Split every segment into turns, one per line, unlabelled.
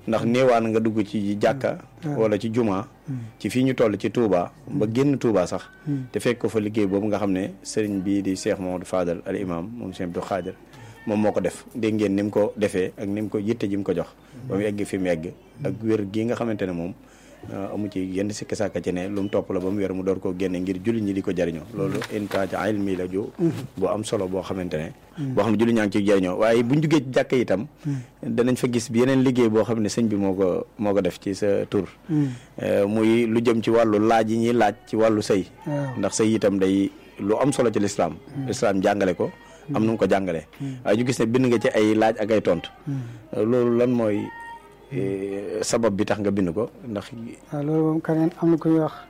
ndax néewaan nga dugg ci jàkka wala ci juma ci fii ñu toll ci Touba ba génn Touba sax te fekk ko fa liggéey boobu nga xam ne sëriñ bii di Cheikh Mamadou Fadal al imam moom Cheikh Abdou Khadir moom moo ko def dégg ngeen ni mu ko defee ak ni mu ko yitte ji mu ko jox ba mu egg fi mu egg ak wér gii nga xamante ne moom amu ci yenn sikki sàkka ci ne lu mu topp la ba mu wér mu door koo génne ngir jullit ñi di ko jariñoo loolu intaaj ilmi la ju bu am solo boo xamante ne boo xam ne jullit ñaa ngi ciy jariñoo waaye buñ jugee ci jàkk itam danañ fa gis bi yeneen liggéey boo xam ne sëñ bi moo ko moo ko def ci sa tur muy lu jëm ci wàllu laaj yi ñuy laaj ci wàllu sëy ndax sëy itam day lu am solo ci lislaam lislaam jàngale ko am nu mu ko jàngalee waaye ñu gis ne bind nga ci ay laaj ak ay tontu loolu lan mooy sabab bi tax nga bind ko ndax.
waaw loolu moom keneen am na ku ñuy wax.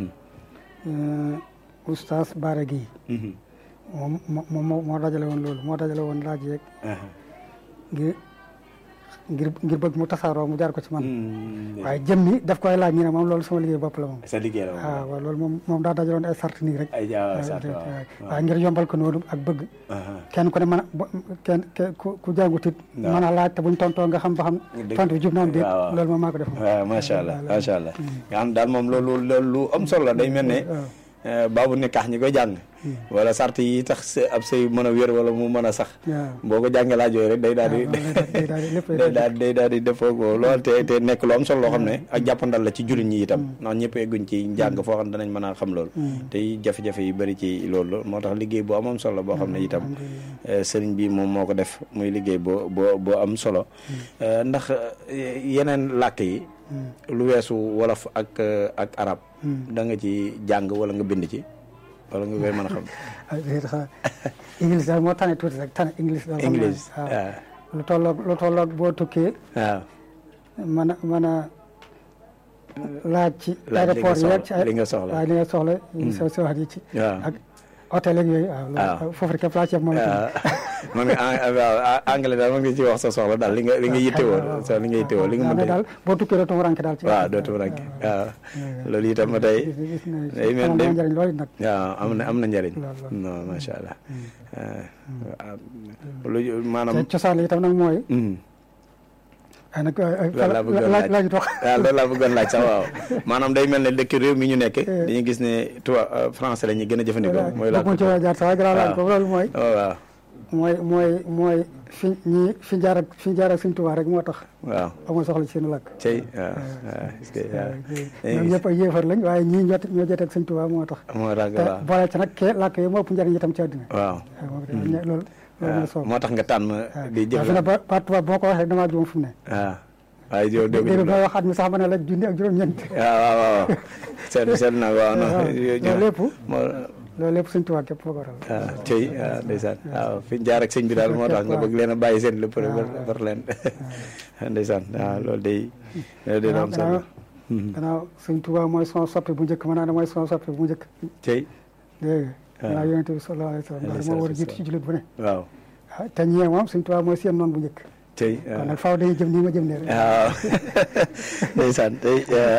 oustaz Baara Guèye. moom moo moo dajale woon loolu moo dajale woon laaj yeeg. ngir ngir ngir bëgg mu tasaaroo mu jaar ko ci man. waaye jëm ni daf koy laaj ñu ne moom loolu sama liggéey bopp la moom.
sa liggéey la moom
waaw waaw loolu moom moom daa dajale woon ay sart nii rek.
ay jaa sart
waaw ngir yombal ko noonu ak bëgg. kenn ku ne mën a kenn ku ku jàngut it. mën a laaj te buñ tontoo nga xam ba xam. tontu bi jub na am déet loolu moom maa ko def.
waaw macha allah macha allah. nga xam daal moom loolu loolu lu am solo la day mel ne. baabu nekkax ñi koy jàng wala sart yi tax ab sëy mën a wér wala mu mën a sax boo ko jàngee laaj yooyu rek day daal di day daal day daal di defoo ko loolu te te nekk lu am solo loo xam ne ak jàppandal la ci jullit ñi itam ndax ñëpp egguñ ci njàng foo xam ne danañ mën a xam loolu te jafe-jafe yi bëri ci loolu moo tax liggéey boo am am solo boo xam ne itam sëriñ bi moom moo ko def muy liggéey boo boo boo am solo ndax yeneen làkk yi lu weesu wolof ak ak arab da nga ci jàng wala nga bind ci wala nga koy mën a xam.
english daal moo tane tuuti rek tane english daal.
english
waaw lu tolloog lu tolloog boo tukkee.
waaw.
mën a mën a laaj ci.
laaj li nga
aéroport yeeg ci
soxla li nga soxla.
waaw li nga soxla. sa sa wax ji ci.
waaw
ak hôtel ak yooyu. waaw
waaw
loolu foofu rek képp laa ci moom itam.
waaw man nga waaw anglais daal man nga ci wax sa soxla daal li nga li nga yittewoo sa li nga yittewoo li nga
waaw
mën
daal boo tukkee doo ranke daal. ci
waaw dootu ranke waaw loolu itam ba tey
gis nañ
day mel
amoon
day
na njëriñ loolu nag.
waaw am na am na njëriñ
lool lool.
non macha allah lu maanaam
te cosaan li itam nag mooy.
mm.
ay nag
loolu laa bëggoon
laaj
laaj
laaj wax.
waaw loolu laa bëggoon laaj sax waaw maanaam day mel ne dëkk réew mi ñu nekk dañuy gis ne tubaab français la ñuy gën a jëfandikoo mooy laa
bëgg ci jaar sax grand laaj
waaw.
boobu loolu mooy.
waaw
mooy mooy mooy fi ñi fi jaar ak fi jaar ak suñ tubaab rek moo tax
waaw
amul soxla ci seen làkk.
cey waaw waaw est-ce que waaw
ñoom ñëpp ay yéefar lañ waaye ñii ñoo ñoo jotee ak suñ tubaab moo tax.
moo tax
te
waaw
boole ci nag kee làkk yi moo ëpp njëriñ itam ci àddina.
waaw
waaw moom itam ñe- loolu loolu
waaw
mooy soob.
moo tax nga tànn di
waaw
jëf
fi ne ba ba tubaab boo ko waxee damaa juum fu mu ne.
waaw waaye yow dégg
déedéet ba waxaat mi sax ma ne la junni ak juróom-ñeent.
waaw waaw waaw seet seet na waaw non
loolu lépp
moo
loolu lépp suñ tubaab képp foo ko waral.
waaw cey waaw ndeysaan waaw fi ñu jaar ak sëñ bi daal moo tax nga bëgg leen a bàyyi seen lépp rek war leen ndeysaan waaw loolu day loolu day am solo
gannaaw suñ tubaab mooy son soppi bu njëkk mën naa ne mooy son soppi bu njëkk.
cey
dégg nga.
waaw
gannaaw yonente bi sallallahu alayhi wa sallam ndax moo war a jiitu ci jullit bu ne.
waaw
ah te ñee moom suñ tubaab mooy seen noon bu njëkk.
cey
kon
waaw
nag faaw dañuy jëm nii ma jëm ne rek.
waaw ndeysaan tey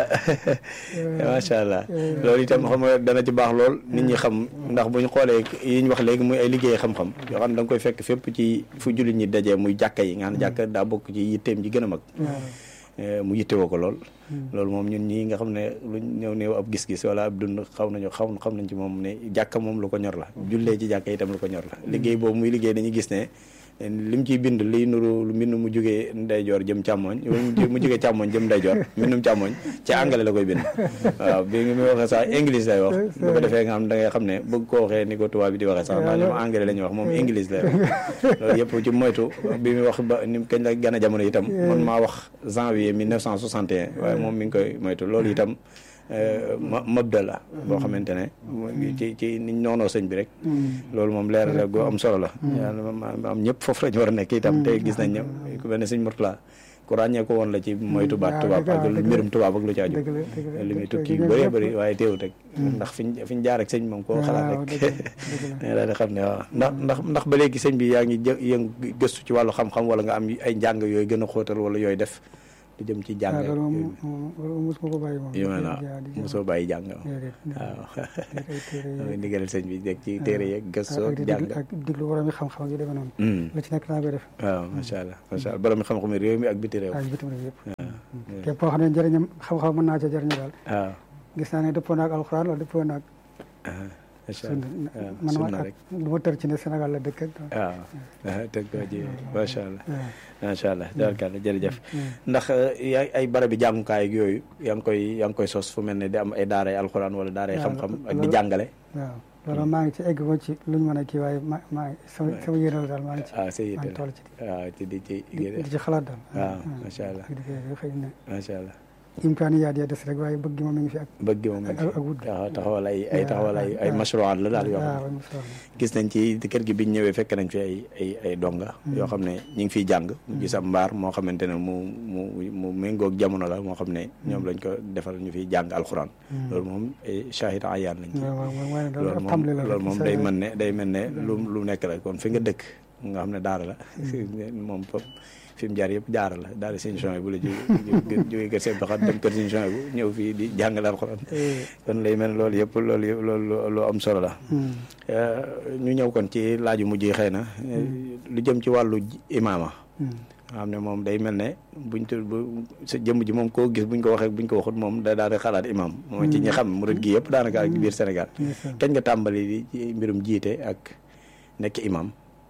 macha allah loolu itam xam nga dana ci baax lool nit ñi xam ndax bu ñu xoolee yi ñu wax léegi muy ay liggéey xam-xam yoo xam ne da nga koy fekk fépp ci fu jullit ñi dajee muy jàkka yi nga xam ne jàkka daa bokk ci yitteem ji gën a mag mu yittewoo ko lool loolu moom ñun ñii nga xam ne luñ ñëw néew ab gis-gis wala ab dund xaw nañu xaw xam nañ ci moom ne jàkka moom lu ko ñor la jullee ci jàkka itam lu ko ñor la liggéey boobu muy liggéey dañuy gis ne lim ciy bind liy nuru lu mbind mu jógee ndeyjoor jëm càmmoñ mu jógee càmmoñ jëm ndeyjoor mbindum càmmoñ ci anglais la koy bind waaw bi nga muy waxee sax english lay wax bu ko defee nga xam da ngay xam ne bëgg ko waxee ni ko tubaab bi di waxee sax ndax ñoom anglais la ñuy wax moom english lay wax loolu yëpp ci moytu bi muy wax ba ni kañ la gën a jamono itam man maa wax janvier 1961 waaye moom mi ngi koy moytu loolu itam ma mabda la boo xamante ne ci ci niñ noonoo sëñ bi rek loolu moom leer la goo am solo la yàlla am ñëpp foofu lañu war a nekk itam te gis nañ ne ku mel ne sëñ Murtala ku ràññee ko woon la ci moytu baat tubaab ak mbirum tubaab ak lu ci aju li muy tukki yu bëree bëri waaye teewut rek ndax fiñ fiñ jaar ak sëñ moom koo xalaat rek daal di xam ne waaw ndax ndax ndax ba léegi sëñ bi yaa ngi jë yëngu gëstu ci wàllu xam-xam wala nga am ay njàng yooyu gën a xóotal wala yooyu def lu jëm ci jàng
loolu moom loolu mosuma ko bàyyi moom
yu mel na mosoo bàyyi jàng waaw ndigalal sëñ bi dégg ci téere yeeg gëstoo jàng
ak diglu borom xam-xam yu demee noonu lu ci nekk naa koy def
waaw macha allah macha allah borom xam-xam réew mi ak biti réew
ak bitim réew yëpp képp koo xam ne njëriñam xam-xam mën naa ca jëriñu daal
waaw
gis naa ne dëppoo naag alxuraan wala dëppoo naag
macha
sunna
allah
man
sunna
ma
rek
lu ma tër ci ne Sénégal la dëkk ak
waaw teg ko ji macha allah
waaw.
macha allah tabarkalla jërëjëf ndax yaay ay barabi jàngukaay ak yooyu yaa ngi koy yaa ngi koy sos fu mel ne di am ay daaray alxuraan wala daaray
waaw,
xam-xam ak di
loolu-
jàngale
waaw loolu maa ngi ci egg ko ci luñ mën a kii waaye ma maa ngi sama sama yéene la daal maa ngi ci
ah sa
maa
yitte
ngi toll ci
waaw ci di ci
di di ci xalaat daal
waaw macha allah
di di xëy na
macha allah
imkaani yaa dee des rek waaye bëgg gi moom mi ngi fi ak
bëgg moom
ak ak wut
waaw taxawal ay ay taxawal ay ay
waaw.
mashruwaat la daal yoo xam
waaw
ne
am solo
gis nañ ci kër gi biñ ñëwee fekk nañ fi ay ay ay donga yoo xam ne ñu ngi fiy jàng ñu gis am mbaar moo xamante ne mu mu mu méngoog jamono la moo xam ne ñoom lañ ko defal ñu fiy jàng alxuraan loolu moom ay shahid ayaan lañ ci
waaw waaw waaye
loolu
loolu
moom
tàmbali la
loolu
rek,
moom
sa-
day mën ne day mel ne lu lu nekk la kon fi nga dëkk nga xam ne daara la moom fop fi mu jaar yëpp jaara la daara seen champs bu la jóge jóge kër seen doxat dem kër seen champs bu ñëw fii di jàngale alxuraan
Eh,
kon lay mel ne loolu yëpp loolu yëpp loolu lu am solo la
hmm.
ñu ñëw kon ci laaju mujj yi xëy na lu jëm ci wàllu imaama
Hmm.
nga xam ne moom day mel ne buñ tu bu sa jëmm ji moom koo gis buñ ko waxee buñ ko waxut moom da daal di xalaat imam moom ci ñi xam murid gi yëpp daanaka ak biir Sénégal
ndeysaan.
kañ nga tàmbali di ci mbirum jiite ak nekk imam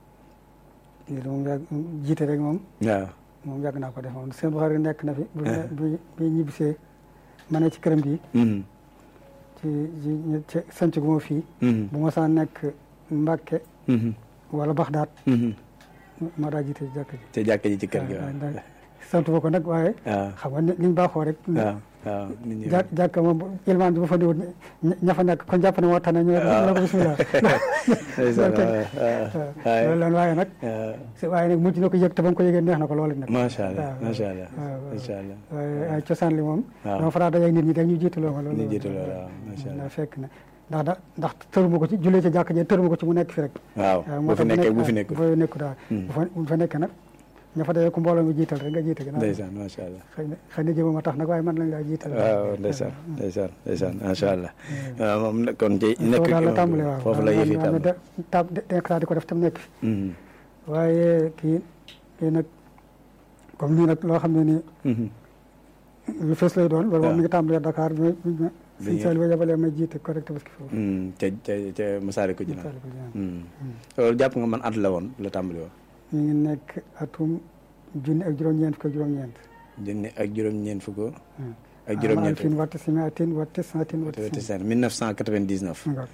lii de moom yàgg jiite rek moom
waaw
moom yàgg naa ko def moom seen Buxaari nekk na fi bu bi bi ñibbisee ma ne ci këram gi
Mhm.
ci ci ñu- ci sanc gu ma fii
Mhm.
bu ma saa nekk Mbàkke
Mhm.
wala Baxdaat
Mhm.
ma daa jiite jàkk ji
te jàkk ji ci kër gi
waaw,
waaw
ndax sant ma ko nag waaye
waaw
xam nga ni liñ baaxoo rek
waaw waaw nit ñi
jàkk jàkk moom bu- ilmaan bi bu fa diwut ña- ña fa nekk kon jàpp ne moo tax ne ñu la ko bismillah
ndeysaan
loolu
waaw
waaw
waaw
loolu lan waaye nag
waaw
si waaye nag mujj na ko yëg te ba mu ko yëgee neex na ko loolu nag
macha allah
waaw,
macha allah
waaw, waaw.
macha allah
waaye ay cosaan li moom
waaw.
dama faraa dajeeg nit ñi dañuy jiitaloo ma loolu
Ñu jiitaloo la, waaw, macha allah.
ndax fekk na ndax da ndax tëruma ko ci jullee ci jàkk ji tëruma ko ci mu nekk fi rek
waaw
waaw
bu
moo
fi
tax
nekkee
nekk-
bu fi nekkul
bu nekku daal
Hmm.
bu fa bu fa nekkee nag ña fa dajee ku mbooloo mi jiital rek nga jiite ginnaaw
ndeysaan macha allah
xëy na xëy na jëmama tax nag waaye man lañ laa jiital
waaw ndeysaan ndeysaan ndeysaan macha allah waaw moom nag kon ci nekk
foofu daal la tàmbali waaw
foofu la yëf yi tàmbali
tab nekk daal di ko def tam nekk fi
Mhm.
waaye kii kii nag comme nii nag loo xam ne nii
Mhm.
lu fees lay doon loolu
waaw.
moom mi ngi tàmbalee Dakar bi ma
Bi
sëñ
ngeen-
Saliou yabalee may jiite correct parce que foofu
Mhm. ca ca ca Masaalikul Jinaan
Saliou Diagne.
Mhm. loolu jàpp nga man at la woon la tàmbali woon
ñu ngi nekk atum junni ak juróom-ñeent fukk ak juróom-ñeent
junni ak juróom-ñeent fukk
Hmm.
ak juróom-ñeent
fin watte simi atin watte santin watte
wati
sin
seen 1999
Ngor.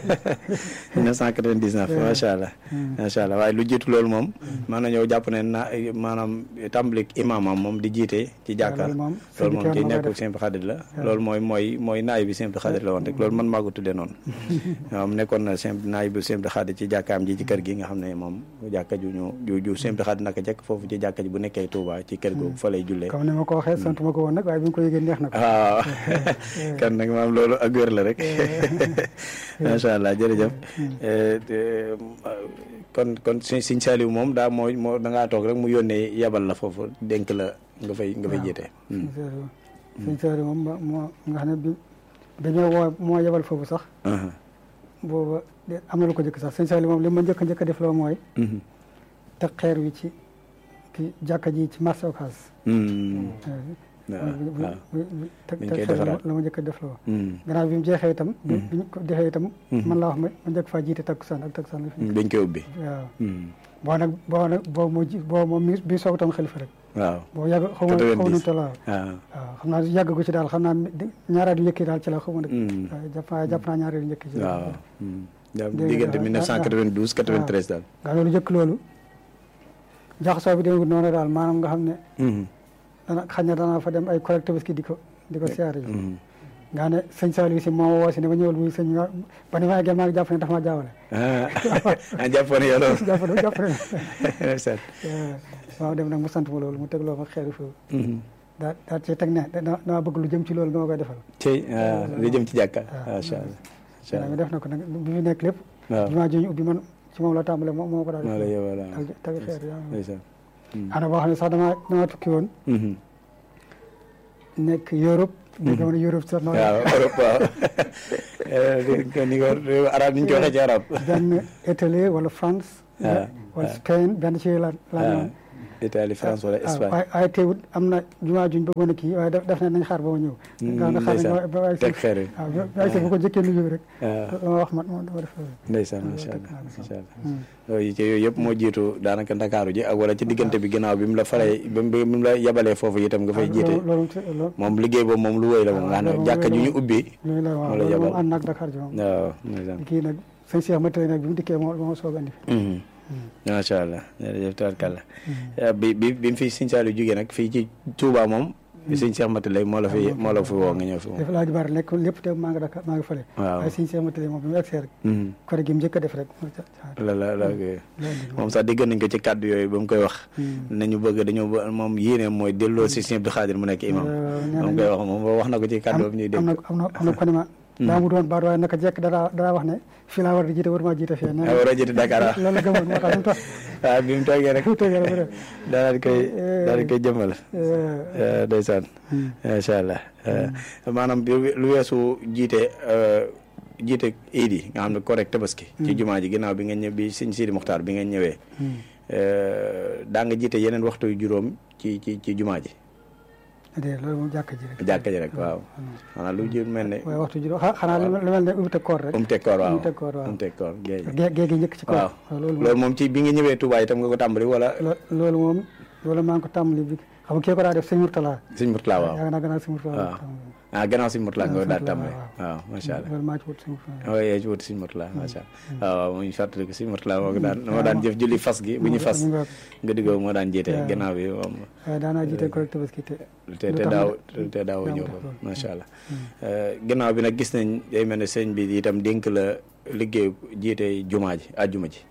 1999 macha allah macha allah waaye lu jiitu loolu moom mën na ñëw jàpp ne na maanaam tàmbalik imaamam moom di jiite ci jàkkaar
loolu moom
loolu moom ci
sëñ bi
nekkul simple xadir la loolu mooy mooy mooy naay bi simple xadir la woon rek loolu man maa ko tuddee noonu waaw mu nekkoon na simple naay bi simple xadir ci jàkkaam ji ci kër gi nga xam ne moom jàkka ju ñu ju ju simple xadir naka jekk foofu ci jàkka ji bu nekkee Touba ci kër googu fa lay jullee
comme ni ma ko waxee sant ma ko woon nag waaye bi nga ko yëgee neex na ko
waaw kan nag maam loolu ak wér la rek macha allah jërëjëf Eh, te, kon kon si Sëñ Saliou moom daa moo moo da ngaa toog rek mu yónnee yabal la foofu dénk la nga fay nga fay jiite
sëñ Saliou sëñ Saliou moom ma- moo nga xam ne bi dañoo woo moo yebal foofu sax
Aha.
booba de am na lu ko njëkk sax sëñ Saliou moom li ma njëkk a njëkk a def loo mooy
Mhm.
teg xeer wi ci ki jàkka ji ci marché Ocass
Mm. waaw waaw
teg
Dañ
teg
koy
xeer
defaraat.
la ma njëkk a def loo
Mm.
gannaaw bi mu jeexee itam bi bi ñu ko defee itam man laa wax ma ma njëkk faa jiite takkusaan ak takkusaan la fi
dañ koy ubbi
waaw
Mm.
boo nag boo nag boo moo ji boo moom mi bi soog tam xalifa rek
waaw
boo yàgg xaw ma xaw ma
90.
nu toll waaw
waaw
waaw xam naa yàgg gu ci daal xam naa di- ñaaraat yu njëkk yi daal ci la xaw ma nag
Mm.
waaye jàpp naa jàpp naa ñaaraat yu njëkk yi ci la
waaw Mm. Ja-
Dégg nga,
diggante
ah,
1992 93 daal
nga loolu njëkk loolu jaxasoo bi demee noonu daal maanaam nga xam ne
Mhm.
dana xañ na danaa fa dem ay collecte ki di ko di ko siyaare yi
Mhm.
nga ne sëñ Saliou si moo woo si ne ma ñëwal muy sëñ nga ba ni ma eggee maa ngi jàpp ne dafa ma jaawale
ah ah jàppoon yow loolu
jàpp ne jàpp ne
ndeysaan.
waaw dem nag mu sant ma loolu mu tegloo ma xeeri foofu
Mhm.
daa daa ci teg ne da- dama bëgg lu jëm ci loolu nga ma koy defal
tey ah li jëm ci jàkka macha allah macha
mi
allah
def na ko nag bi fi nekk lépp
waaw
jumaa ji ñu ubbi man ci moom la tàmbale moo moo ko daal
maa la yowal
ak teg xeer yaa
ndeysaan
ana boo xam ne sax damaa damaa tukki woon
Mhm.
nekk Europe dégg nga ma ne Europe sax noonu
waaw Europe waaw Eh, ko ni ko réew arab ni ñu ko waxee ci arab
benn Italie wala France
Ah,
wala
ah.
Spain benn ci la la
ah
ñëwoon
Italie France wala Espagne
waaye waaye teewut am na jumaa juñ bëggoon a kii waaye def def na nañ xaar ba ma ñëw nga nga xaar nañ ba waay
teg xeer yi
waaw waay si bu ko jëkkee nuyu rek
waaw
ma wax man ma dama def
ndeysaan macha allah macha allah yooyu ci yooyu yëpp moo jiitu daanaka ndakaaru ji ak wala ci diggante bi ginnaaw bi mu la faree bi mu la yabalee foofu itam nga fay jiite
loolu loolu
moom liggéey boobu moom lu wéy la moom nga xam ne jàkka ju ñu ubbi
loolu la waaw
moo la
loolu
yabal
moom ànd naag Dakar ji moom
waaw ndeysaan
kii nag sëñ Cheikh ma tey nag bi mu dikkee moo moo soog andi
macha allah jërëjëf tabarkalla bi bi bi mu fi Sëñ Saliou jógee nag fii ci Touba moom sëñ Cheikh Mati lay moo la fi moo la fi woo nga ñëw fi moom
def laa ji bari nekk lépp te maa ngi Dakar maa ngi fële
waaw
waaye sëñ Cheikh ma tey moom bi mu egsee rek kore gi mu njëkk a def rek
la la la moom sax dégg nañ ko ci kàddu yooyu ba mu koy wax nañu bëgg dañoo ba moom yéene mooy delloo si Sëñ Abdou Khadir mu nekk imam moom koy wax moom wax na ko ci kàddu boobu ñuy dégg
am na am na am na ko ne ma daa mu doon baat waaye naka jekk dara dara wax ne fii laa war di jiite waruma jiite fii
ah war a jiite Dakar ah
loolu la gëmoon moo tax mu tax
waaw bi mu toogee rek
mu toogee rek mu def
daal di koy daal di koy jëmmal ndeysaan macha allah maanaam lu weesu jiite jiite iid yi nga xam ne correct tabaski ci jumaa ji ginnaaw bi nga ñëw bi sëñ Sidi Muxtaar bi nga ñëwee daa nga jiite yeneen waxtu yu juróom ci ci ci jumaa ji
déedéet loolu moom jàkka ji rek
jàkka ji rek waaw xanaa lu jur mel ne
waaye waxtu juróom xanaa lu mel ne umu teg koor rek
um teg koor waaw
umu teg koor waaw
um teg koor géej
géej gi njëkk ci koor
waaw
loolu
loolu moom ci bi nga ñëwee Touba itam nga ko tàmbali wala
loolu moom loolu maa ngi ko tàmbali bi xam nga kii ko daa def sëñ Murtala
sëñ Murtala waaw
yaa naa gannaaw sëñ Murtala
waaw ah gannaaw sëñ Murtala nga daal tàmbali waaw macha allah
loolu maa ci wut sëñ Murtala
waaw yaa ci wut sëñ Murtala macha allah waaw waaw mu ñu fàttali ko sëñ Murtala moo ko daan moo daan jëf julli fas gi bu ñu fas nga diggoo moo daan jiite gannaaw bi moom
waaw daanaa jiite correct tabaski te
te te daaw te daaw ñëw ko macha allah gannaaw bi nag gis nañ day mel ne sëñ bi itam dénk la liggéey jiite jumaa ji àjjuma ji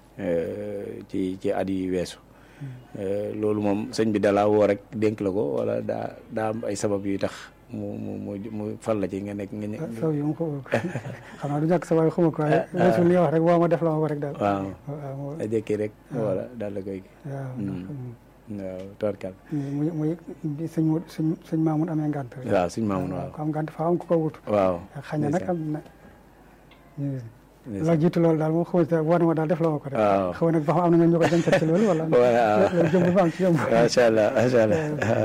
ci ci at yi weesu loolu moom sëñ bi dalaa woo rek dénk la ko wala daa daa am ay sabab yu tax mu mu mu mu fal la ci nga nekk nga.
saw yi mu ko xam naa du ñàkk sa waay xuma ko waaye weesu li nga wax rek woo ma def la ma ko rek daal
waaw a jékki rek wala daal la koy
waaw
waaw torkal
muy muy bi sëñ mu sëñ sëñ Maamun amee ngànt
waaw sëñ Maamun waaw
ko am ngànt faa am ku ko wut
waaw
xañ na nag am na la jiitu loolu daal moom xaw woo na ma daal def la ma ko rek
waaw
xaw nag ba xam am na ñoom ñu ko dencal ci loolu wala loolu jëm ba am ci yomb
macha allah macha allah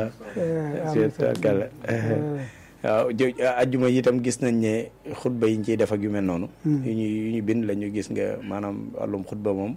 torkal waaw ajjuma yi itam gis nañ ne xutba yi ñu ciy def ak yu mel noonu yu ñu yu ñu bind la ñu gis nga maanaam wàllum xutba moom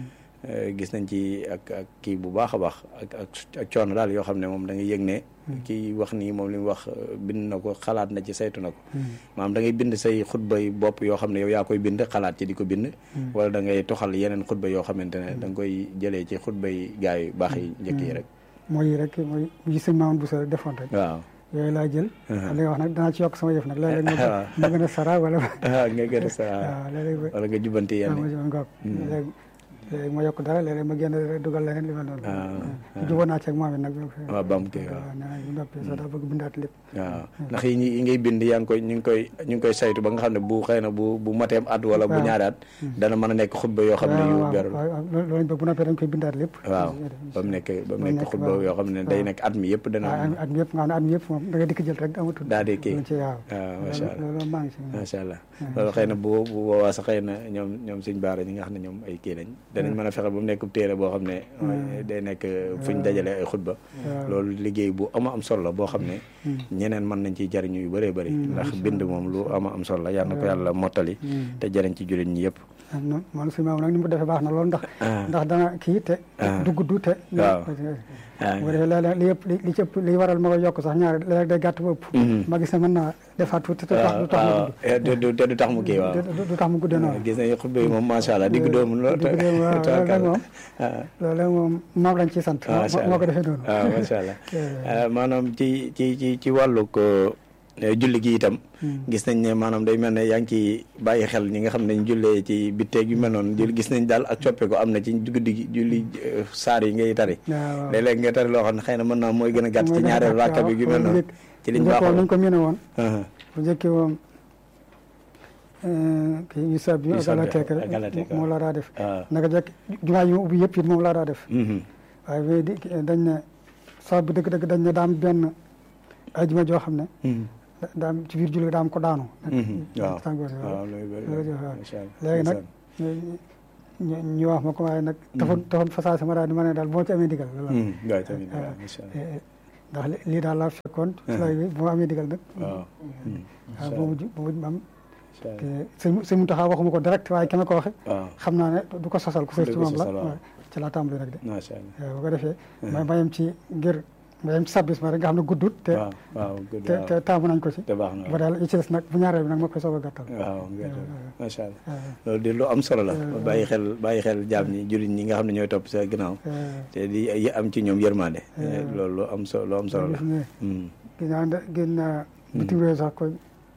gis nañ ci ak ak kii bu baax a baax ak ak ak coono daal yoo xam ne moom da ngay yëg ne kii wax nii moom li mu wax bind na ko xalaat na ci saytu na ko maanaam da ngay bind say xutba yi bopp yoo xam ne yow yaa koy bind xalaat ci di ko bind wala da ngay toxal yeneen xutba yoo xamante ne da nga koy jëlee ci xutba yi gaa yu baax yi njëkk yi rek
mooy rek mooy yi sëñ Mamadou Bousso rek defoon rek
waaw
yooyu laa jël li nga wax nag danaa ci yokk sama yëf nag léeg-léeg ma gën a sara wala
nga gën a sara
waaw léeg-léeg
wala nga jubanti yenn
ngoog léegi léegi ma yokk dara léeg-léeg ma génn dugal leneen li ma doon jubóo naa ci ak moom it nag
waaw bam kii waaw
waaw nee na bu noppee sax daa bëgg bindaat lépp
waaw ndax yi yi ngay bind yaa ngi koy ñu ngi koy ñu ngi koy saytu ba nga xam ne bu xëy na bu bu mateem at wala bu ñaari at dana mën a nekk xutba yoo xam ne yu berul
waaw loolu lañ bëgg bu noppee dañ koy bindaat lépp
waaw ba mu nekk ba mu nekk xutba yoo xam ne day nekk at mi yëpp dana
at mi yëpp nga xam ne at mi yëpp moom da nga dikk jël rek amatul
daa di kii
ci waaw
waaw macha allah
loolu maa ngi si
macha allah loolu xëy na bu bu boobaa sax xëy na ñoom ñoom suñ baara ñi nga xam ne ñoom ay kii lañ danañ mën a fexe ba mu nekk téere boo xam ne day nekk fuñ dajale ay xutba loolu liggéey bu ama am solo la boo xam ne ñeneen mën nañ ciy jariñu yu bëree bëri ndax bind moom lu ama am solo la yal na ko yàlla mottali te jariñ ci jullit ñi yëpp
non man suñu maam nag ni mu defee baax na loolu ndax ndax dana kii te dugg du te
waaw
bu defee léeg-léeg li yëpp li ci ëpp li waral ma koy yokk sax ñaar léeg-léeg day gàtt ba ëpp ma gis ne mën naa defaat tuuti te du tax mu
gudd te du tax mu kii waaw
du tax mu guddee noonu
gis nañu xutba yi moom macha allah digg doomu lool
digg doomu waaw loolu moom loolu moom moom lañ ciy sant moo ko defee noonu
waaw macha allah maanaam ci ci ci ci wàllu ko julli gi itam gis nañ ne maanaam day mel ne yaa ngi ci bàyyi xel ñi nga xam ne ñu jullee ci bitteeg yu mel noonu gis nañ daal ak coppe ko am na ci guddi gi julli saar yi ngay tari léeg-léeg nga tari loo xam ne xëy na mën naa mooy gën a gàtt ci ñaareelu rakka bi yu mel noonu ci liñ baaxoo
nañ ko miine woon bu njëkkee woon kii yu sab bi galateek rek moom laa daa def naka jekk jumaa yi ma ubbi yëpp it moom laa daa def waaye bi di dañ ne sab bi dëgg-dëgg dañ ne daam benn ajuma joo xam ne daam ci biir julli daam ko daanu
waaw waaw
léegi nag ñu ñu wax ma ko waaye nag taxoon taxoon façage ma daal di ma ne daal boo ci amee digal loolu
waaw tamit waaw incha allah
ndax lii daal laa fekkoon ci lay bi bu ma amee digal nag
waaw
waaw bu mujj bu mujj ma am te sëñ sëñ Mountakha waxuma ko direct waaye ki ma ko waxe
waaw
xam naa ne du ko sosal ku sës ci
du ko
moom la
sosal, waaw.
waaw ci laa tàmbali nag de
macha allah
waaw bu ko defee ma ma yem ci ngir ma yem ci sabis ma rek nga xam ne guddut te
waaw waaw good
te te taamu nañ ko ci
te baax na
ba daal yi ci des nag bu ñaareel bi nag ma koy soog a gàttal
waaw macha allah
waaw
loolu di lu am solo la bàyyi xel bàyyi xel jaam ñi jullit ñi nga xam ne ñooy topp sa ginnaaw te di yi am ci ñoom yërmande loolu lu am solo lu am solo la
gis ne
Hmm.
gis naa ne gis naa bitim réew sax koy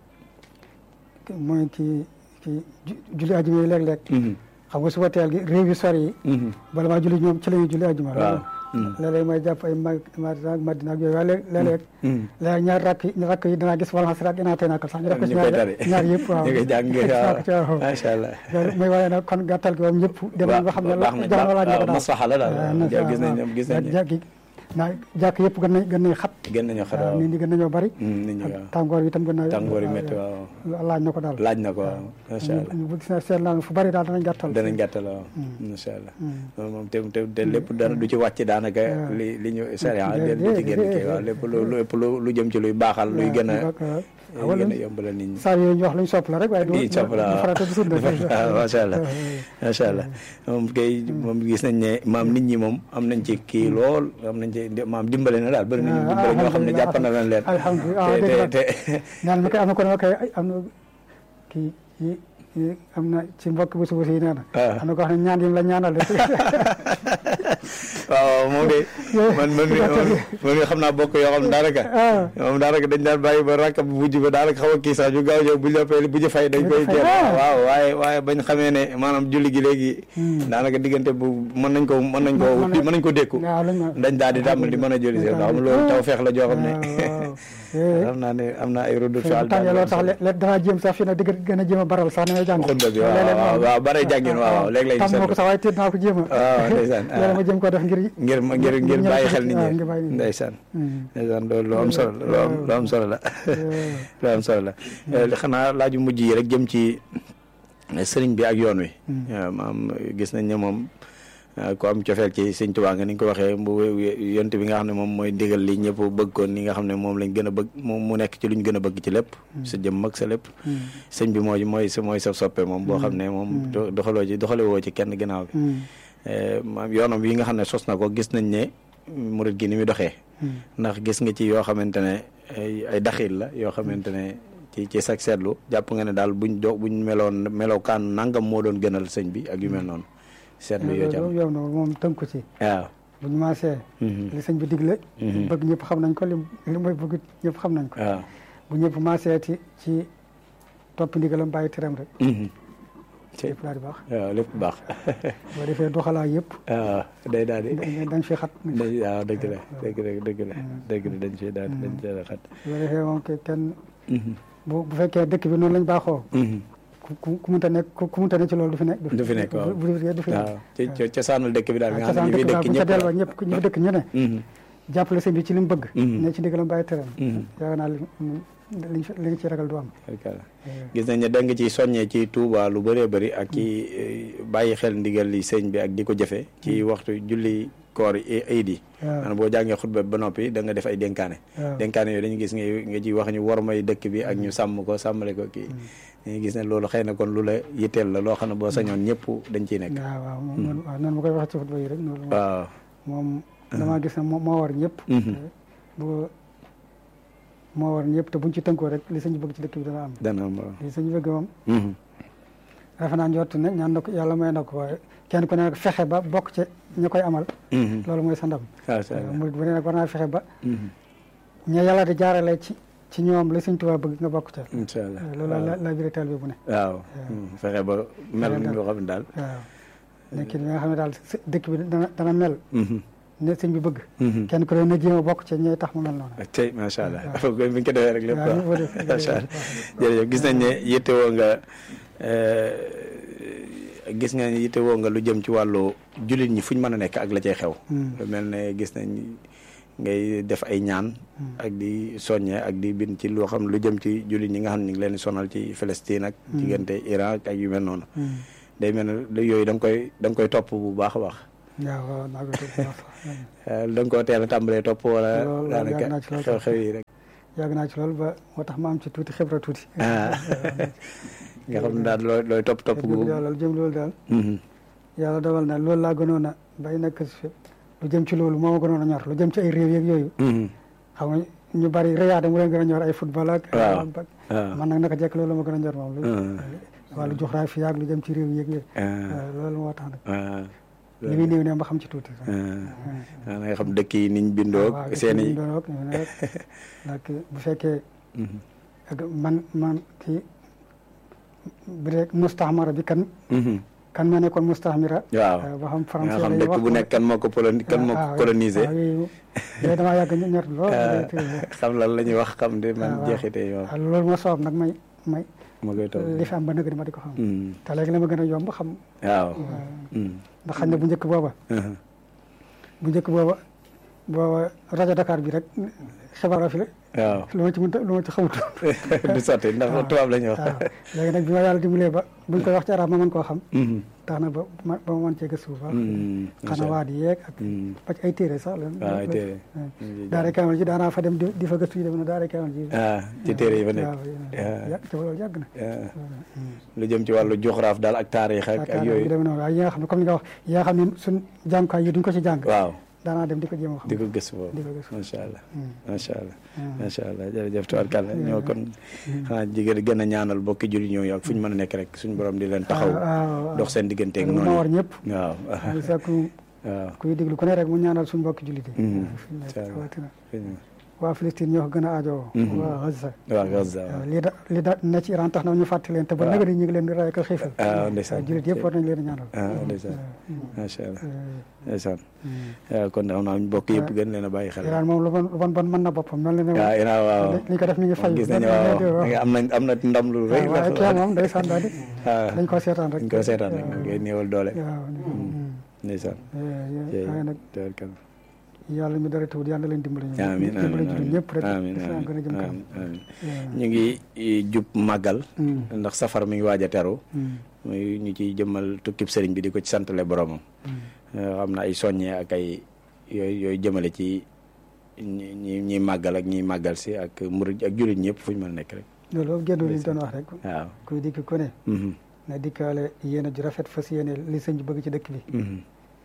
mooy ci ci ju- julli ajuma yi léeg-léeg
Mhm.
xam nga suba teel gi réew yu sori yi
Mhm.
bala maa julli ñoom ci la ñuy julli ajuma
waaw Hmm.
léeg-léeg may jàpp ay mag Madina ak Madina ak yooyu waaye léeg- léeg-léeg
Hmm.
léeg ñaar rakk yi rakk yi danaa gis wala xas rak inaa tey nakal sax ñu def ko ci
ñu koy
ñaar
tari
ñaar yëpp waaw
ñu koy jàng
waaw ci waaw
waaw macha allah
loolu mooy waaye nag kon gàttal gi moom ñëpp dem nañ ba xam ne
baax na
jamono laaj na ko
waaw
daal
maslaxa la daal
waaw
gis nañ gis nañ
jàkk yi naa jàkk yëpp gën nañ gën nañ xat
gën nañu xar
waaw
waaw
nit ñi gën nañoo bari
Hmm, nit ñi
ak
waaw
tàngoor bi itam gën na
tàngoor yi métti waaw
laaj na ko daal
laaj na ko waaw macha allah
ñu bu gis na seet naa fu bari daal danañ gàttal
danañ gàttal waaw macha allah loolu moom te te te lépp dara du ci wàcc daanaka li li ñu sariya
déedéet,
du ci génn kii
déedéet.
waaw lépp lu lu lépp lu lu jëm ci luy baaxal luy gën a
waaw
luy gën a yombalal nit ñi
saa yooyu ñu wax luñ sopp la rek waaye du
di sopp la
du farata du sunna
waaw macha allah macha allah moom kay moom gis nañ ne maam nit ñi moom am nañ ci kii lool am nañ ci maam dimbale na daal bëri nañu
Ah,
dimbale ñoo xam ne
alhamdulillah.
jàpp na leen leen
alhamdulilah
te
dégg
te
nga
te
ñaan ma koy am na ko ne ma koy ay am na kii yi yi am na ci mbokk bu suba si nee na
Ah.
am na ko wax ne ñaan yi mu la ñaanal de
waaw moom de man man mi man mi xam naa bokk yoo xam ne daanaka
ah
moom daanaka dañ daan bàyyi ba rakk bu mujj ba daanaka xaw a kii sax ñu gaaw ñëw bu ñu la bu ñu fay dañ koy
fay,
teel
ah.
waaw waaye waaye bañ xamee ne maanaam julli gi léegi daanaka diggante bu mën nañ ko mën nañ ko
Mën na-
mën nañ ko dékku
waaw lañ ma
dañ daal di tàmbali di mën a julli si ndax xam loolu taw feex la joo xam ne
waaw waaw
xam naa ne am na ay rodu
fi mu tàngee loolu sax léeg danaa jéem sax fii nag di gën a jéem a baral sax ni may jàng
xutba bi waaw waaw waaw bare jàngin waaw waaw léegi lañ
tam moo ko
seetlu
sax waaye téet naa ko jéem a
waaw ndeysaan ah.
léeg ma jéem ko def ngir
ngir ngir ngir
ñëw
bàyyi
ci-
xel nit
waaw,
ñi
ngir bàyyi nit ñi.
ndeysaan
Hmm.
ndeysaan loolu lu am solo la lu am lu am solo la lu am solo la li xanaa laaju mujj yi rek jëm ci sëriñ bi ak yoon wi waaw maam gis nañ ne moom ku am cofeel ci sëñ Tuubaa nga ni nga ko waxee bu yont bi nga xam ne moom mooy ndigal li ñëpp bëgg ko ni nga xam ne moom lañ gën a bëgg moom mu nekk ci luñ gën a bëgg ci lépp sa jëm mag sa lépp sëñ bi mooy mooy sa mooy sa soppe moom boo xam ne moom do- doxaloo ci doxale woo ci kenn ginnaaw bi
Hmm.
Eh, maam yoonam yi nga xam ne sos na ko gis nañ ne murit gi ni muy doxee ndax gis nga ci yoo xamante ne ay ay daxil la yoo xamante ne ci ci sag seetlu jàpp nga ne daal buñ do buñ meloon melokaan nangam moo doon gënal sëñ bi ak yu mel noonu seetlu yoo ci am
yow na moom tënku ci
waaw
bu ñu maasee
Mhm.
li sëñ bi digle
Mhm.
bëgg ñëpp xam nañ ko li li mooy bëgg ñëpp xam nañ ko
waaw
bu ñëpp maasee ci ci topp ndigalam bàyyi teram rek
Mhm. ci
lépp daal di baax
waaw lépp baax
boo defee doxalaa yëpp
waaw day daal di
dañ dañ fi xat
day waaw dëgg la dëgg la dëgg la dëgg la dañ fi daal dañ fi xat
boo defee moom ke kenn
Mhm.
bu bu fekkee dëkk bi noonu lañ baaxoo
Mhm.
ku ku ku munta nekk ku ku munta nekk ci loolu du fi nekk
du fi nekk waaw
bu du fi du fi nekk
waaw ci ci cosaanul dëkk bi daal nga xam
cosaan
ne ñi fi
dëkk
dëkk
bu ca
ñëpp
delloo ñëpp ñi fi dëkk ñu ne
Mhm.
jàppale sëñ bi ci li mu bëgg
Mhm.
ne ci ndigalam bàyyi teram
Mhm.
yaakaar naa li liñ fi li nga ci ragal du am
Barkalla. gis nañ ne da nga ci soññee ci Touba lu bëree bëri ak ci eh, bàyyi xel ndigal li sëñ bi ak di ko jëfe ci waxtu julli koor yi ayid yi
waaw
maanaam boo jàngee xutba ba noppi da nga def ay dénkaane
waaw
dénkaane yooyu dañu gis nga nga ci wax ñu war may dëkk bi ak ñu sàmm ko sàmmale ko kii dañuy gis ne loolu xëy na kon lu la yitteel la loo xam ne boo sañoon ñëpp dañ ciy nekk
waaw waaw moom noonu waaw noonu ma koy waxee ci xutba yi rek noonu
waaw
moom damaa gis ne moo moo war ñëpp
Mhm.
bu moo war ñëpp te buñ ci tënkoo rek li sëñ bi bëgg ci dëkk bi dana am
dana am waaw.
li sëñ bi bëgg moom
Mhm.
defe naa njort ne ñaan na ko yàlla may na ko waaye kenn ku ne nag fexe ba bokk ci ña koy amal
Mhm.
loolu mooy sa ndam
Macha Allah.
murid bu ne nag war naa fexe ba
Mhm.
ña yàlla di jaarale ci ci ñoom li sëñ Tuubaa bëgg nga bokk ca
incha allah
loolu la la vérité bi bu ne
waaw Mhm. fexe ba mel ni nga xam ne daal
waaw nekkin bi nga xam ne daal s- dëkk bi dana dana mel
Mhm.
ne sëñ bi bëgg
Mhm.
kenn ku ne na jéem a bokk ci ñooy tax mu mel noonu
ak tey macha allah bi ñu ko defee rek lépp
waaw
waaw
ñu ko def-
macha allah jërëjëf gis nañ ne yittewoo nga gis nga ne yittewoo nga lu jëm ci wàllu jullit ñi fu ñu mën a nekk ak la cay xew. lu mel ne gis nañ ngay def ay ñaan. ak di soññe ak di bind ci loo xam lu jëm ci jullit ñi nga xam ne ñu ngi leen di sonal ci Palestine ak. diggante Iran ak yu mel noonu. day mel ne yooyu da nga koy da nga koy topp bu baax a baax
waaw waaw naa ko topp bu baax
da nga koo teel a tàmbalee topp wala
Loolu
daanaka
yàgg naa ci loolu
xew-xew yi rek
yàgg naa ci loolu ba moo tax ma am ci tuuti xibra tuuti
ah nga xam ne daal looy looy topp topp gu
dëgg yàlla lu jëm loolu daal
Mhm.
yàlla dogal na loolu laa gënoon a bay nekk si lu jëm ci loolu moo ma gënoon a ñor lu jëm ci ay réew yeeg yooyu
Mhm.
xam nga ñu bari réyaade mu leen gën a ñor ay football ak
Waaw.
ak-
waaw
man nag naka jekk loolu ma gën a ñor moom lu
Ah.
wàllu géographie ak lu jëm ci réew yeeg yooyu
ah
waaw loolu moo tax nag
ah
li muy néew ne ma xam ci tuuti sax.
ah ah nga xam dëkk yi niñ bindoo
waaw
seen i
doon rek nag bu fekkee
Mhm.
ak man man kii bi rek mustaxmara bi kan
Mhm.
kan ma nekkoon mustaxmira
waaw
ba xam
nga
français
xam
lay
dëkk
wax
bu nekk kan moo ko poloni kan moo ko colonisé
waaw yooyu yooyu damaa yàgg ñu ñor lool
xam lan la ñuy wax xam de man
waaw.
jeexite yi moom
waaw loolu moo sabab nag may may
ma koy topp
li fi am ba nëgg di ma di ko xam
Mhm.
te léegi la ma gën a yomb xam
waaw Mhm.
ndax xañ na bu njëkk booba
Mhm.
bu njëkk booba booba rajo Dakar bi rek xibaar fi la
waaw
lu ma ci mënta lu ma ci xamut
du sotti ndax tubaab la ñuy wax
waaw léegi nag bi ma yàlla dimbalee ba buñ koy wax ci arab ma mën koo xam
Mhm.
tax na ba ma ba ma mën cee gëstu bu baax
Mhm.
xanaa waa di yeeg ak
Mhm.
ba ci ay téere sax la
waaw ay téere.
daara kaamel ji daanaa fa dem di di fa gëstu yi dem na daara kaamel ji
ah ci téere yi fa nekk
waaw yàgg ci loolu yàgg na
ah. lu jëm ci wàllu joxraaf daal ak taarix ak ak
yaakaar naa
yooyu
yu dem noonu waaye yi nga xam ne comme ni nga wax yi nga xam ne suñ jàngukaay yi duñ ko ci jàng
waaw
daanaa dem di ko jéem a xam
di ko gëstu boobu
di ko gëstu
macha allah
Hmm.
macha allah
Hmm.
macha allah jërëjëf tubaarkàlla ñoo kon xanaa jigéen gën a ñaanal bokki julli ñooyu ak fu ñu mën a nekk rek suñu borom di leen taxaw
waaw
dox seen digganteeg
loolu moo
noonu
war ñëpp
waaw
ay sakku
waaw
kuy déglu ku ne rek mu ñaanal suñu mbokki jullit yi
Hmm.
fi mu nekk
Incha allah.
rawatina waa Palestine ñoo ko gën a aajowoo
Mhm.
waa Gaza
waaw Gaza waaw
waaw lii da li da ne ci Iran tax na ñu fàtte leen te ba
waaw.
nag ñu ngi leen di ray ko xiifal
ah ndeysaan
waaw jullit yëpp war nañ leen a ñaanal
ah ndeysaan macha allah
Euh,
ndeysaan
hmm.
waaw kon xam naa bokk yëpp gën leen a bàyyi xel
Iran moom lu bon lu bon bon mën na boppam mel na ne
waaw Iran waaw
li ñu ko def mi ngi fay
gis nañu waaw am nañ am na ndam lu rëy
waaye kii moom day sànni daal di
waaw
dañ ko seetaan rek
dañ ko seetaan rek ngay néewal doole
waaw
ndeysaan
waaye nag
tubaarkàlla
yàlla mi dara tawut yàlla leen dimbali ñu
amiin
dimbali
amiin
jullit ñëpp rek
amiin
islam gën a jëm kanam
amiin amiin ñu ngi jub màggal
Hmm.
ndax safar mi ngi waaj a teru
Hmm.
muy ñu ciy jëmmal tukkib sëriñ bi di ko ci santale boromam
Hmm.
xam na ay soññee ak ay yooyu yooyu jëmale ci ñi ñi ñiy màggal ak ñiy màggal si ak murid ak jullit ñëpp fu ñu mën a nekk rek
loolu génn li ñu doon wax rek
waaw
kuy dikk ku ne
Mhm.
na dikkaale yéen a ju rafet fas yéene li sëñ bi bëgg ci dëkk bi
Mhm.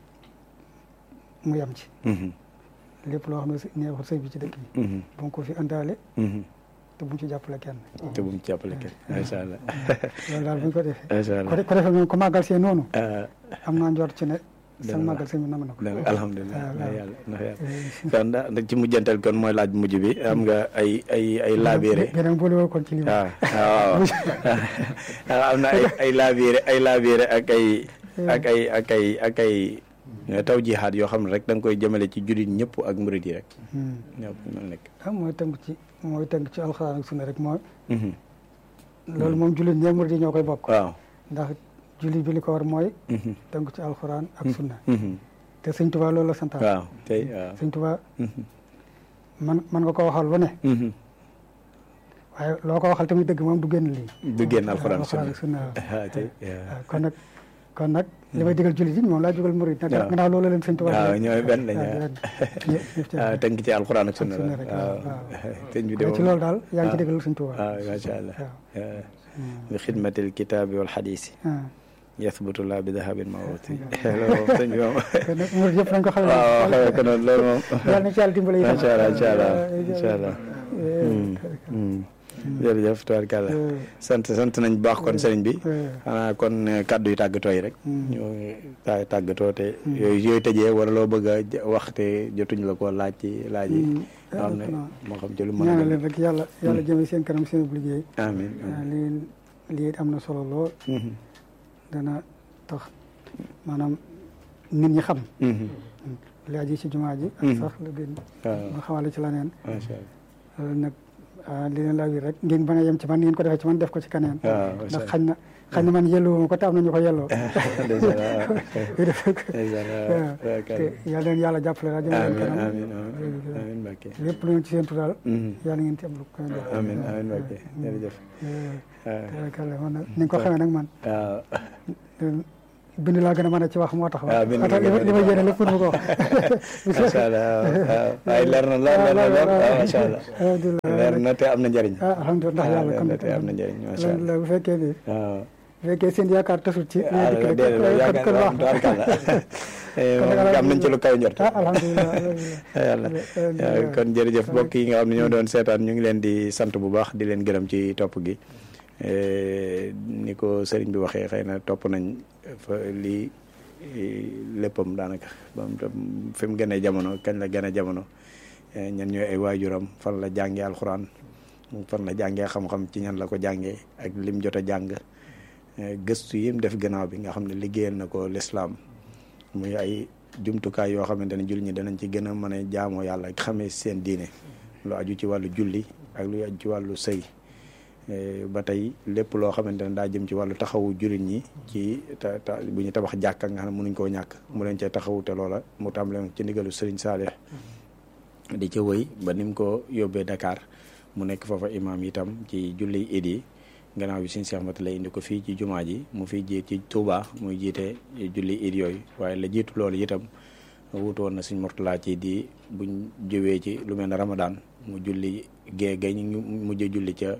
mu yem ci
Mhm.
lépp loo xam ne si- neexul sëñ bi ci dëkk bi
Mhm.
bu mu ko fi indaale
Mhm.
te bu mu ci jàppale kenn
te bu mu ci jàppale kenn macha allah
loolu daal bu ñu ko defee
macha
ko
allah
de- ko defee moom ko màggal see noonu
ah
am naa njort ci ne
Dana
seen
baax.
màggal sëñ bi nam na ko
dana alhamdulilah
waaw,
ndax
waaw.
yàlla ndax yàlla
Eh,
kon da da ci mujjantal kon mooy laaj bu mujj bi am nga ay ay ay laabiire
beneen boole woo kon ci lii
waaw waaw waaw am na ay ay laabiire ay laabiire ak ay ak ay ak ay ak ay taw jihaad yoo xam ne rek da nga koy jëmale ci jullit ñëpp ak murid yi rek
Hmm.
ñëpp mën nekk
ah mooy tënk ci mooy tënk ci alxuraan ak sunna rek mooy
Mhm.
loolu moom jullit ñee murid yi ñoo koy bokk
waaw
ndax jullit bi li ko war mooy
Mhm.
tënk ci alxuraan ak sunna
Mhm.
te sëñ Tuubaa loolu la santaan
waaw tey waaw
sëñ Tuubaa
Mhm.
man man nga ko waxal lu ne
Mhm.
waaye loo ko waxal tamit dëgg moom du génn lii
du génn alxuraan sunna
ak sunna waaw.
ah tey waaw
waaw kon nag kon nag li may digal jullit yi moom laa jugal murid nag
waaw.
gannaaw loolu leen sëñ Tuubaa
waaw
digal.
ñooy benn lañ
waaw,
waaw.
benn. ñëpp- ñëpp ci-
waaw tënk ci alxuraan ak sunna
sunna
la
rek,
waaw
waaw,
sëñ bi de
waaye ci
moom
loolu daal yaa ngi ci
waaw.
digal sëñ Tuubaa
waaw macha allah
waaw.
bi xidmatil kitaabi wal xadiisi
ah.
yathbutu laa bi dahabin mawruti loolu moom sëñ bi moom
kon nag murid yëpp nañ ko xamee
waaw waaw xamee ko noonu loolu moom
yàlla na ci yàlla dimbale itam.
macha allah incha allah
Eh,
incha allah
eh,
jërëjëf tubaarkàlla
eh,
sant sant nañ bu baax kon sëriñ bi
eh,
xanaa kon eh, kàddu yi tàggatoo yi rek
Mm.
ñu ta- tàggatoo te yooyu yooyu tëjee wala loo bëgg a j- wax te jotuñ la ko laaj ci laaj yi
Mm.
nga xam ne
Ah,
moo xam ci lu mën a
ñaanal
doon.
leen rek yàlla yàlla jëme seen kanam seen liggéey
amiin
ah, lii lii am na solo lool
Mhm.
dana tax maanaam nit ñi xam
Mhm.
li aji ci jumaa ji ak
Mm.
sax lu gën
waaw
nga xamale ci leneen
macha allah
loolu nag ah, li leen laa wi rek ngeen bañ a yem ci man ngeen ko defee ci man def ko ci keneen
waaw macha
ndax
allah
xañ na xañ na man yelloo ko te am na ñu ko yelloo
ndeysaan waaw ndeysaan waaw
waaw
waaw
te
kay.
yàlla leen yàlla jàppale la jëme leen
amiin
kanam
amiin amiin amiin Mbacke
lépp lu ngeen ci seentu daal
Mhm.
yàlla ngeen ci am lu ko def
amiin amiin Mbacke jërëjëf waaw
tabarkalla man nag ni nga ko xamee nag man
waaw
bind laa gën a mën a ci wax moo tax.
waaw bind
moo tax li ma li ma yéene lépp pour mu ko wax.
macha allah waaw waaye leer na lool leer na lool waaw macha allah.
alhamdulilah
leer na te am na njëriñ.
ah alhamdulilah ndax yàlla
leer
kon
na te am na njëriñ macha
lan la
allah.
bu fekkee ni
waaw.
bu fekkee seen yaakaar tasul ci.
ah
dikk
déedéet
rek
yaakaar
kon
naa
kon
waaw
wax
tubaarkàlla. am nañ ci lu kaw njort.
ah alhamdulilah
yàlla
alhamdulilah.
kon jërëjëf mbokk yi nga xam ne ñoo doon seetaan ñu ngi leen di sant bu baax di leen gërëm ci topp gi Eh, ni ko sëriñ bi waxee xëy na topp nañ fa lii eh, léppam daanaka ba mu tam fi mu gënee jamono kañ la gën a jamono eh, ñan ñooy ay waajuram fan la jàngee alxuraan fan la jàngee xam-xam ci ñan la ko jàngee ak lim jot a jàng eh, gëstu yim def gannaaw bi nga xam ne liggéeyal na ko lislaam muy ay jumtukaay yoo xamante ne jullit ñi danañ ci gën a mën a jaamoo yàlla ak xamee seen diine lu aju ci wàllu julli ak lu aju ci wàllu sëy Eh, ba tey lépp loo xamante ne daa jëm ci wàllu taxawu jullit ñi ci ta ta bu ñu tabax jàkka nga xam ne mënuñ koo ñàkk mu leen cee taxawu te loola mu tàmbale ci ndigalu Sëriñ Saalix di ca wëy ba ni mu ko yóbbee Dakar mu nekk foofa imaam itam ci julli id yi gannaaw bi Sëriñ Seex Mate lay indi ko fii ci jumaa ji mu fiy jiit ci Touba muy jiite julli id yooyu waaye la jiitu loolu itam wutu woon na Sëriñ Murtala ci di buñ jëwee ci lu mel ne Ramadan mu julli gée gay ñu mujj julli ca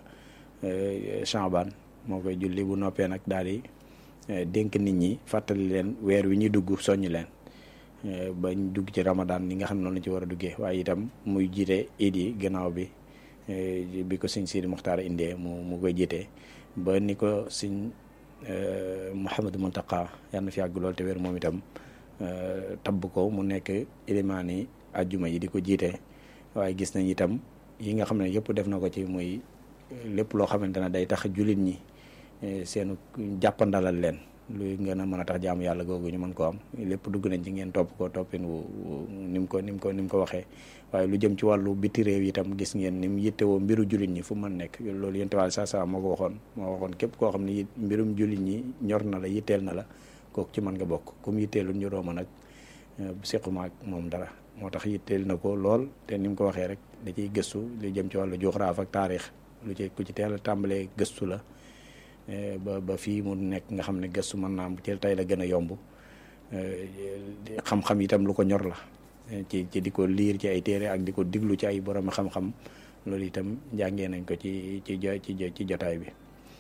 Chaban moo koy julli bu noppee nag daal di dénk nit ñi fàttali leen weer wi ñuy dugg soññ leen bañ dugg ci Ramadan ni nga xam ne noonu la ci war a duggee waaye itam muy jiite iid yi gannaaw bi bi ko sëñ Sidi Muxtaar indee mu mu koy jiite ba ni ko sëñ Mouhamadou Mountakha yàlla na fi yàgg lool te wér moom itam tabb ko mu nekk ilimaani ajjuma yi di ko jiite waaye gis nañ itam yi nga xam ne yëpp def na ko ci muy lépp loo xamante ne day tax jullit ñi seenu jàppandalal leen luy ngeen a mën a tax jaamu yàlla googu ñu mën koo am lépp dugg nañ ci ngeen topp ko toppin wu ni mu ko ni mu ko ni mu ko waxee waaye lu jëm ci wàllu biti réew itam gis ngeen ni mu yittewoo mbiru jullit ñi fu mën nekk loolu yéen tamit saa saa moo ko waxoon moo waxoon képp koo xam ne mbirum jullit ñi ñor na la yitteel na la kooku ci mën nga bokk comme yitteelul ñu rooma nag sequma ak moom dara moo tax yitteel na ko lool te ni mu ko waxee rek da ciy gëstu lu jëm ci wàllu juxraaf ak taarix lu ci ku ci teel a tàmbalee gëstu la ba ba fii mu nekk nga xam ne gëstu mën naa am ci tey la gën a yomb xam-xam itam lu ko ñor la ci ci di ko liir ci ay téere ak di ko diglu ci ay borom xam-xam loolu itam jàngee nañ ko ci ci ci ci jotaay bi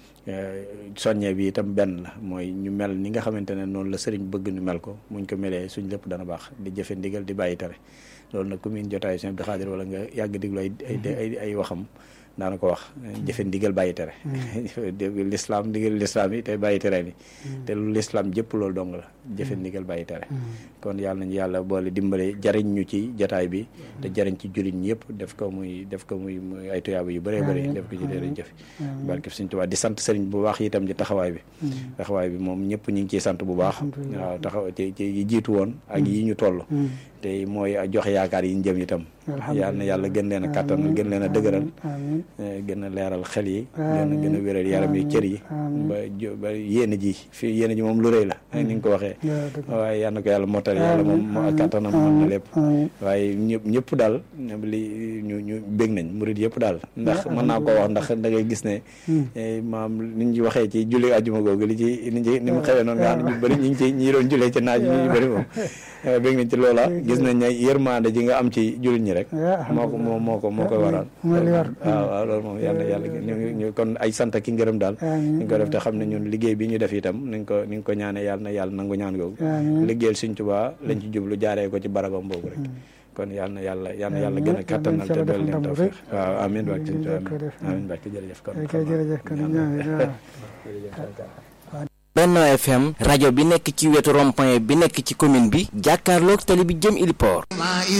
soññe bi itam benn la mooy ñu mel ni nga xamante ne noonu la sëriñ bëgg ñu mel ko muñ ko melee suñ lépp dana baax di jëfe ndigal di bàyyi tere loolu nag ku miin jotaay Sëriñ Abdou Khadre wala nga yàgg diglu ay ay ay waxam daana ko wax jëfe ndigal bàyyi tere lislaam ndigal lislaam yi te bàyyi tere ni te lu lislaam jëpp loolu dong la jëfe ndigal bàyyi tere kon yàlla nañu yàlla boole dimbale jariñ ñu ci jataay bi te jariñ ci jullit ñi yëpp def ko muy def ko muy muy ay tuyaaba yu bëree bëri def ko ci leen jëf barke Sëriñ Tuubaa di sant sëriñ bu baax itam ci taxawaay bi taxawaay bi moom ñëpp ñu ngi ciy sant bu baax waaw taxaw ci ci yi jiitu woon ak yi ñu toll te mooy joxe yaakaar yi ñu jëm itam yàlla na yàlla gën leen a kàttan gën leen a dëgëral gën a leeral xel yi gën a gën a wéral yaram yi cër yi ba ba yéene ji fii yéene ji moom lu rëy la ni nga ko waxee waaye yal na ko yàlla mottal yàlla moom moo ak kàttanam mën na lépp waaye ñëpp ñëpp daal li ñu ñu bég nañ murid yëpp daal ndax mën naa koo wax ndax da ngay gis ne maam ni ñu waxee ci julli àjjuma googu li ci ni ci ni mu xewee noonu nga xam ne ñu bëri ñu ngi ci ñi doon jullee ci naaj ñu bëri moom bég nañ ci loola gis nañ ne yërmande ji nga am ci jullit ñi rek moo ko moo moo ko moo koy waral waaw waaw loolu moom yàlla yàlla ñu kon ay sant ki ngërëm daal ñu ko def te xam ne ñun liggéey bi ñu def itam ni nga ko ni nga ko ñaanee yàlla na yàlla nangu ñaan googu liggéeyal Sëriñ Tuubaa lañ ci jublu jaaree ko ci barabam boobu rek kon yàlla na yàlla yàlla na yàlla gën a kàttanal te dool leen tawfiq waaw amiin barke Sëriñ Tuubaa amiin barke jërëjëf kon
jërëjëf kon
Benno FM rajo bi nekk ci wetu rond-point bi nekk ci commune bi jàkkaarloog tali bi jëm Iliport